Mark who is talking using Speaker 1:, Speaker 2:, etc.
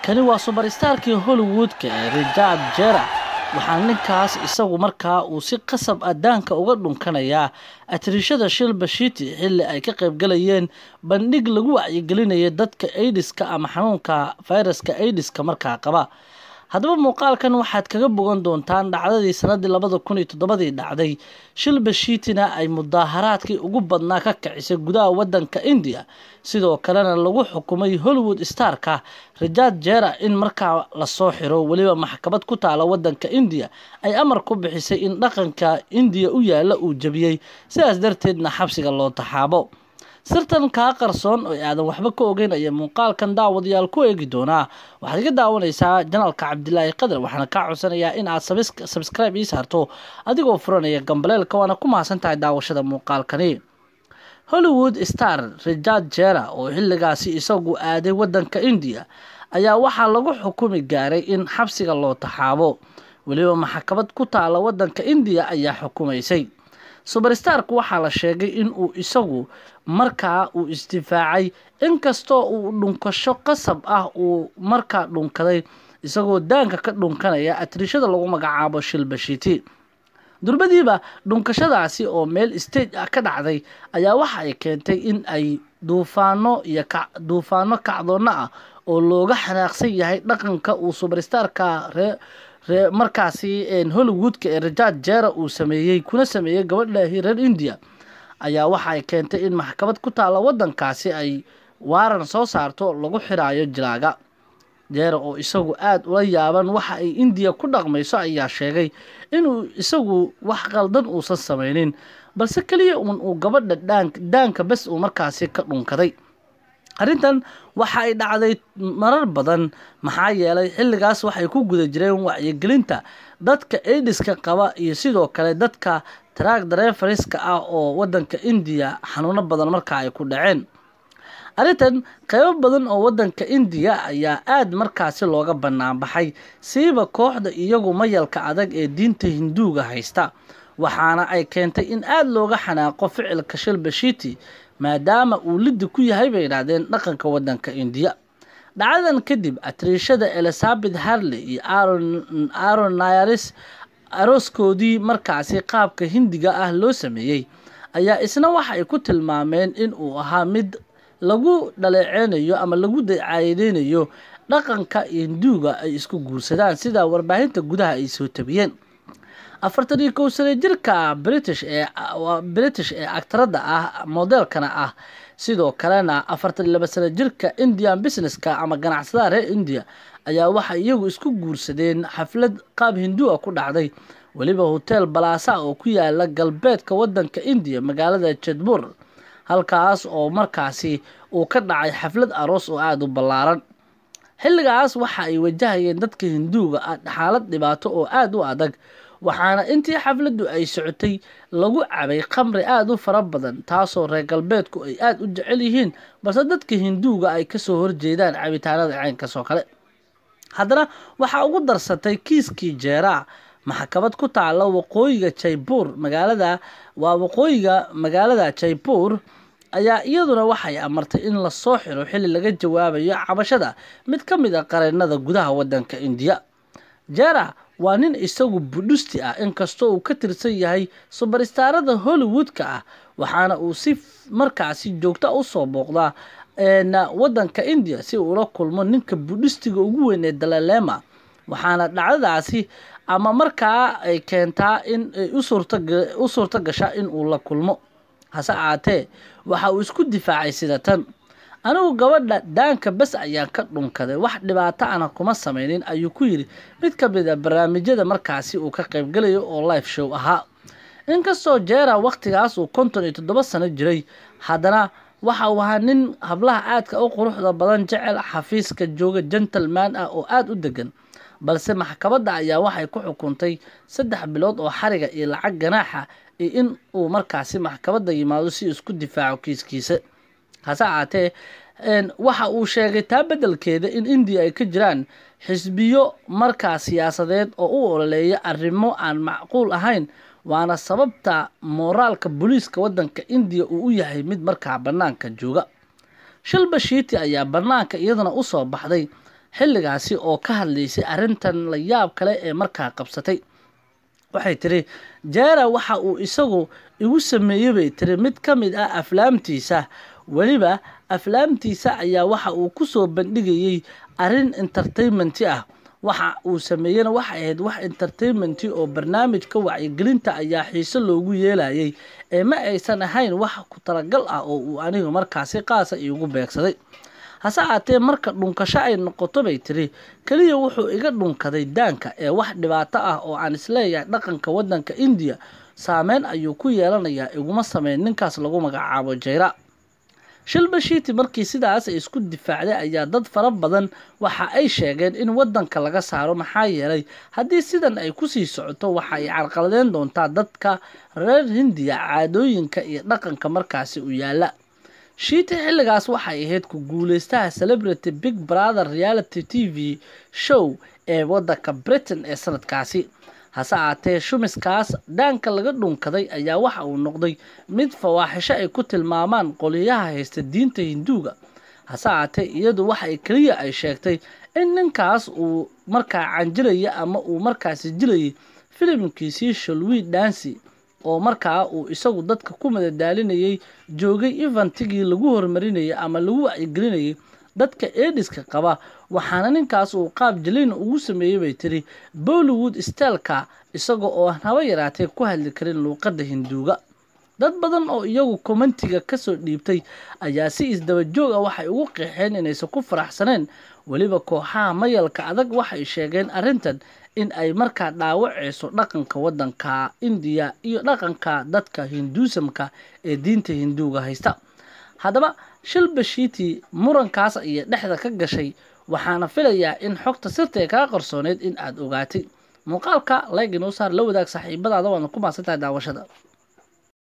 Speaker 1: kani waa subarstarkii hollywoodka ee richard jera waxaa ninkaas isagu markaa uu si qasab ah daanka uga dhunkanayaa atriishada shilba shiti xilli ay ka qaybgalayeen bandhig lagu wacyigelinaya dadka aidiska ama xanuunka fayraska aidiska markaa qaba haddaba muuqaalkan waxaad kaga bogan doontaan dhacdadii sanadii labada kun iyo toddobadii dhacday shilba shiitina ay mudaaharaadkii ugu badnaa ka kicisay gudaha wadanka indiya sidoo kalena lagu xukumay hollywood starka richard jera in markaa lasoo xiro weliba maxkamad ku taala wadanka indiya ay amar ku bixisay in dhaqanka indiya u yaala uu jabiyey sidaas darteedna xabsiga loo taxaabo sirtan kaa qarsoon oo aadan waxba ka ogeyn ayaa muuqaalkan daawadayaal ku eegi doonaa waxaad iga daawanaysaa janalka cabdilaahi qadar waxaana kaa codsanayaa in aad sabscribe ii saarto adigoo furanaya gambaleelka waana ku mahadsan tahay daawashada muuqaalkani hollywood star richard jera oo xilligaasi isagu aaday wadanka indiya ayaa waxaa lagu xukumi gaaray in xabsiga loo taxaabo weliba maxkamad ku taala wadanka indiya ayaa xukumaysay subarstarku waxaa la sheegay in uu isagu markaa uu isdifaacay inkastoo uu dhunkasho qasab ah uu markaa dhunkaday isagoo daanka ka dhunkanaya atriishada lagu magacaabo shilbashiti durbadiiba dhunkashadaasi oo meel stage ah ka dhacday ayaa waxa ay keentay in ay duufaano iyo duufaano kacdoonna ah oo looga xanaaqsan yahay dhaqanka uu subarstarka ree markaasi hollywoodka ee richard jera uu sameeyey kuna sameeyey gabadhaahi reer india ayaa waxa ay keentay in maxkamad ku taala wadankaasi ay waaran soo saarto lagu xiraayo jilaaga jera oo isagu aada ula yaaban waxa ay indiya ku dhaqmayso ayaa sheegay inuu isagu wax qaldan uusan sameynin balse keliya uun uu gabadha daanka bes uu markaasi ka dhunkaday arrintan waxa ay dhacday marar badan maxaa yeelay xilligaas waxay ku guda jireen wacyigelinta dadka aidiska qaba iyo sidoo kale dadka taraag dareefariska ah oo wadanka indiya xanuuno badan markaa ay ku dhaceen arrintan qeybo badan oo wadanka indiya ayaa aada markaasi looga banaanbaxay siiba kooxda iyagu mayalka adag ee diinta hinduuga haysta waxaana ay keentay in aada looga xanaaqo ficilka shilbashiti maadaama uu liddi ku yahay bay idhaahdeen dhaqanka wadanka indiya dhacdadan kadib atriishada elizabeth harley iyo aron nairis arooskoodii markaasi qaabka hindiga ah loo sameeyey ayaa isna waxa ay ku tilmaameen in uu ahaa mid lagu dhaleeceynayo ama lagu dacaayadeynayo dhaqanka hinduuga ay isku guursadaan sida warbaahinta gudaha ay soo tabiyeen afartan iyo kow sane jirka british ee british ee actarada ah modelkana ah sidoo kalena afartan iyo laba sane jirka indian businesska ama ganacsadaha reer india ayaa waxay iyagu isku guursadeen xaflad qaab hindua ku dhacday weliba hotel balaasa oo ku yaala galbeedka wadanka indiya magaalada jedbur halkaas oo markaasi uu ka dhacay xaflad aroos oo aada u ballaaran xilligaas waxa ay wajahayeen dadka hinduuga ah xaalad dhibaato oo aada u adag waxaana intii xafladdu ay socotay lagu cabay khamri aada u fara badan taasoo reer galbeedku ay aada u jecel yihiin balse dadka hinduuga ay kasoo horjeedaan cabitaanada caynkaas oo kale haddana waxaa ugu darsatay kiiskii jeeraa maxkamad ku taala waqooyiga jaybuur magaalada waa waqooyiga magaalada jaybuur ayaa iyaduna waxay amartay in lasoo xiro xilli laga jawaabayo cabashada mid ka mid a qareenada gudaha wadanka indiya jera waa nin isagu budhusti ah inkastoo uu ka tirsan yahay subarstarada hollywoodka ah waxaana uu si markaasi joogta usoo booqdaa wadanka indiya si uula kulmo ninka budhistiga ugu weyn ee dalalema waxaana dhacdadaasi ama markaa ay keentaa in ay u suurto gashaa in uu la kulmo hase aatee waxa uu isku difaacay sida tan anigu gabadha daanka bes ayaan ka dhunkaday wax dhibaato ana kuma sameynin ayuu ku yidhi mid ka mid a barnaamijyada markaasi uu ka qaybgalayo oo life show ahaa inkastoo jeera wakhtigaas uu konton iyo toddoba sano jiray haddana waxa uu ahaa nin hablaha aadka u quruxda badan jecel xafiiska jooga gentleman ah oo aada u degan balse maxkamadda ayaa waxay ku xukuntay saddex bilood oo xariga iyo lacag ganaaxa iyo in uu markaasi maxkamadda yimaado si isku difaaco kiiskiisa hase ahaatee waxa uu sheegay taa beddelkeeda in indiya ay ka jiraan xisbiyo markaa siyaasadeed oo u ololeeya arrimo aan macquul ahayn waana sababta mooraalka booliiska wadanka indiya uu u yahay mid markaa bannaanka jooga shilba shiiti ayaa bannaanka iyaduna usoo baxday xilligaasi oo ka hadlaysay arrintan la yaab kale ee markaa qabsatay waxay tiri jeera waxa uu isagu igu sameeyey bay tiri mid ka mid ah aflaamtiisa weliba aflaamtiisa ayaa waxa uu ku soo bandhigayey arrin entertainmenti ah waxa uu sameeyena waxay ahayd wax entertainmenti oo barnaamijka wacyigelinta ayaa xiise loogu yeelayay ee ma aysan ahayn wax ku talagal ah oo uu anigu markaasi qaasa iigu beegsaday hase aatee marka dhunkasho ay noqoto bay tiri keliya wuxuu iga dhunkaday daanka ee wax dhibaato ah oo aan isleeyahay dhaqanka waddanka indiya saameyn ayuu ku yeelanayaa iguma sameyn ninkaas lagu magacaabo jayra shilbashiiti markii sidaas ay isku difaacday ayaa dad fara badan waxa ay sheegeen in waddanka laga saaro maxaa yeelay haddii sidan ay kusii socoto waxa ay carqaladeen doontaa dadka reer hindiya caadooyinka iyo dhaqanka markaasi u yaala shiiti xilligaas waxay ahayd ku guuleystaha celebrity big brother reality t v show ee waddanka britain ee sanadkaasi hase aatee shumiskaas daanka laga dhunkaday ayaa waxa uu noqday mid fawaaxisho ay ku tilmaamaan qoliyaha haysta diinta hinduuga hase aatee iyadu waxay keliya ay sheegtay in ninkaas uu markaa canjilaya ama uu markaasi jilayay filimkiisii shalwi dansi oo markaa uu isagu dadka ku madadaalinayay joogay eventigii lagu horumarinayay ama lagu wacyigelinayay dadka eediska qaba waxaana ninkaas uu qaab jaliina ugu sameeyey bay tiri bollywood styleka isaga oo aan haba yaraatee ku hadli karin luuqadda hinduuga dad badan oo iyagu kommentiga kasoo dhiibtay ayaa si isdaba joog ah waxay ugu qeexeen inaysan ku faraxsaneen weliba kooxaha mayalka adag waxay sheegeen arrintan in ay markaa dhaawaceyso dhaqanka waddanka indiya iyo dhaqanka dadka hinduusamka ee diinta hinduuga haysta haddaba shilbashiiti murankaas ayay dhexda ka gashay waxaana filayaa in xogta sirtae kaa qarsooneyd in aad ogaatay muuqaalka layg inoo saar la wadaag saaxiibadaada waadna ku maasan tahay daawashada